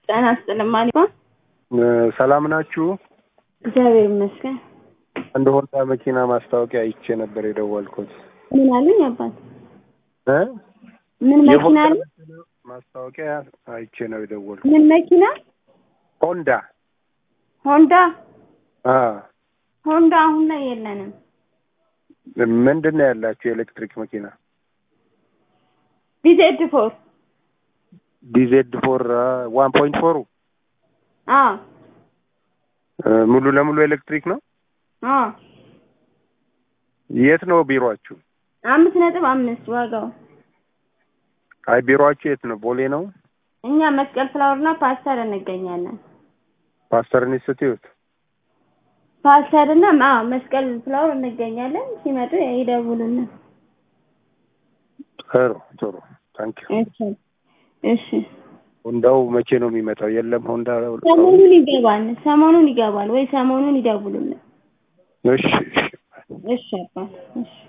ጤና ይስጥልኝ ማሊባ ሰላም ናችሁ? እግዚአብሔር ይመስገን። አንድ ሆንዳ መኪና ማስታወቂያ አይቼ ነበር የደወልኩት። ምን አሉኝ አባት? እ ምን መኪና የሆንዳ አለ? መኪና ማስታወቂያ አይቼ ነው የደወልኩት። ምን መኪና? ሆንዳ ሆንዳ አ ሆንዳ አሁን ላይ የለንም። ምንድን ነው ያላችሁ የኤሌክትሪክ መኪና? ቢዜድ ፎር ዲዜድ ፎር ዋን ፖይንት ፎሩ አ ሙሉ ለሙሉ ኤሌክትሪክ ነው። አ የት ነው ቢሮአችሁ? አምስት ነጥብ አምስት ዋጋው። አይ ቢሮአችሁ የት ነው? ቦሌ ነው? እኛ መስቀል ፍላወርና ፓስተር እንገኛለን። ፓስተር ኢንስቲትዩት ፓስተር እና አ መስቀል ፍላወር እንገኛለን። ሲመጡ ይደውሉልን። ጥሩ ጥሩ ታንክ ዩ። እሺ እሺ። ሆንዳው መቼ ነው የሚመጣው? የለም ሆንዳ ሰሞኑን ይገባል። ሰሞኑን ይገባል ወይ ሰሞኑን ይደውሉልን። እሺ እሺ እሺ አባት እሺ